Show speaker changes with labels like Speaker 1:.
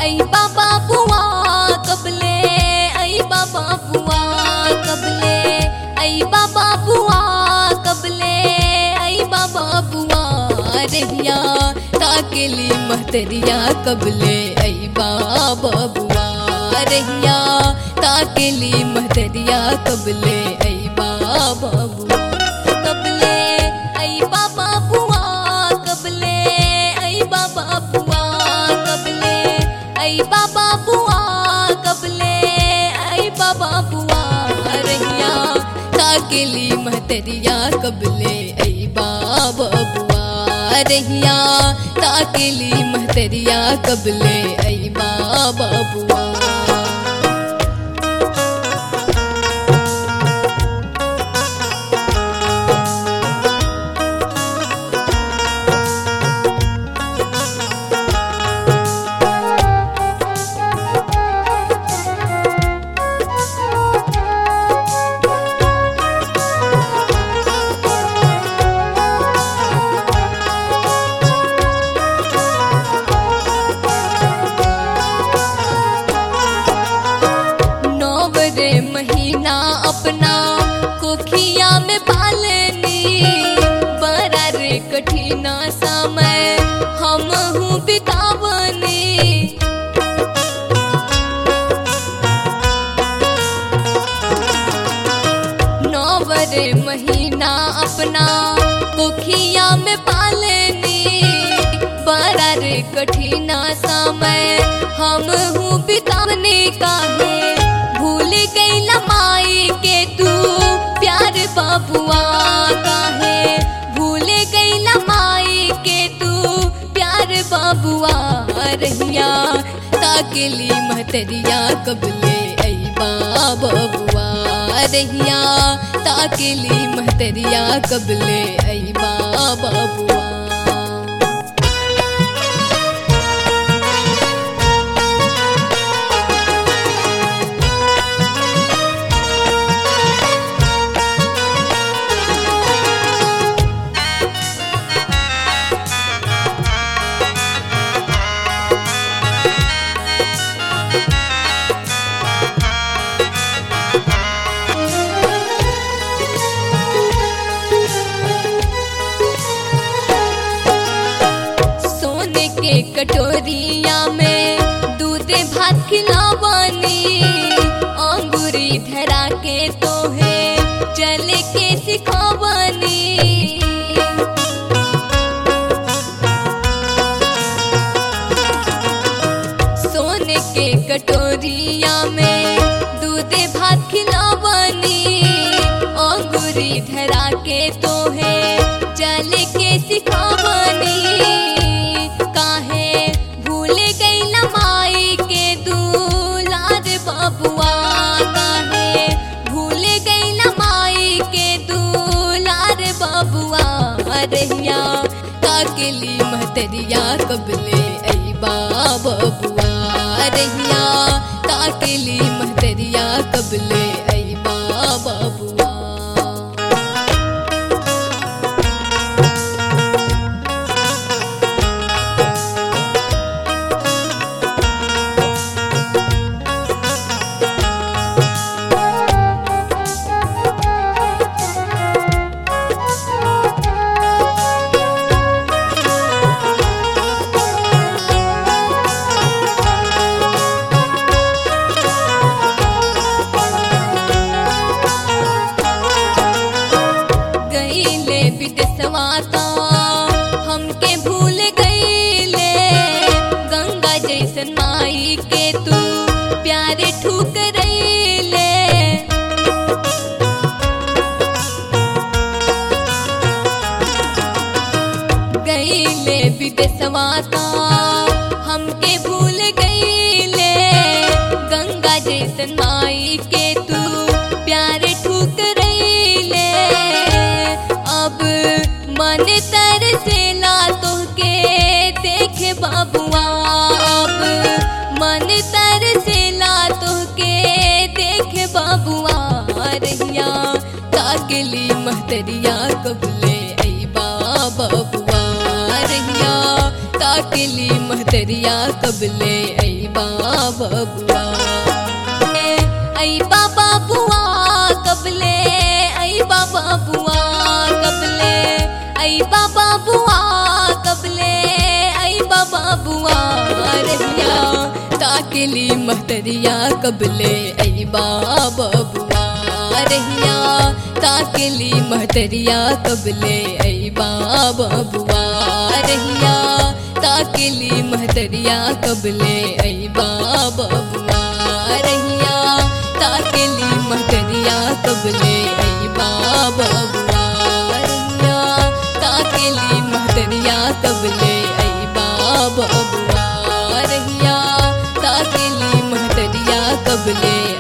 Speaker 1: आई बाबा बुआ कबले आई बाबा बुआ कबले आई बाबा बुआ कबले आई बाबा बुआ रहिया ताकेली महतरिया कबले आई बाबा बुआ रहिया ताकेली महतरिया कबले आई बाबा बुआ कबले आई बाबा बुआ कबले आई बाबा बुआ कबले आई बाबा बुआ कबले आई बाबा बुआ रहिया ताकेली महतरिया कबले आई बाबा बुआ रहिया ताकेली महतरिया कबले आई बाबा बुआ नौवरे महीना अपना कोखिया में पालनी बड़ा रे कठिना समय हम हूँ बितावनी नौवरे महीना अपना कोखिया में पालनी बड़ा रे कठिना समय हम हूँ बितावने का है भूल गई लमाई के तू प्यार बाबुआ का है भूल गई लमाई के तू प्यार बाबुआ रहिया ताकेली महतरिया कबले आई बाबा बुआ रहिया ताकेली महतरिया कबले आई बाबा बुआ सोने के कटोरिया में दूध भात खिलावानी अंगूरी धरा के तो है चल के सिखावानी सोने के कटोरिया में दूध भात खिलावानी अंगूरी धरा के तो है चल के सिखावानी काहे भूल गई लमाई के दूलार बाबुआ काहे भूल गई लमाई के दूलार बाबुआ रहिया ताकेली महतरिया कबले आई बाबा बुआ रहिया ताकेली महतरिया कबले आई बाबा बुआ गईले विदेशवा ता हमके भूल गईले गंगा जैसन माई के तू प्यारे ठुकरैले गईले विदेशवा ता हमके भूल गईले गंगा जैसन माई के तू प्यारे ठुकरैले अब मन तरसेला तोहके देखे बाबुआ अब मन तरसेला तोहके देखे बाबुआ रहिया ताकली महतरिया कबले आई बाबा बुआ रहिया ताक ताकेली महतरिया कबले ऐ बाबुआ ऐ बाबा बुआ कबले ऐ बाबा बुआ कबले ऐ बाबा बुआ कबले ऐ बाबा बुआ रहिया ताकेली महतरिया कबले ऐ बाबा बुआ रहिया ताकेली महतरिया कबले ऐ बाबा बुआ रहिया ताकेली महतरिया कबले ऐ बाबा बुआ रहिया ताकेली महतरिया कबले ऐ बाबा बुआ रहिया ताकेली महतरिया कबले ऐ बाबा बुआ रहिया ताकेली महतरिया कबले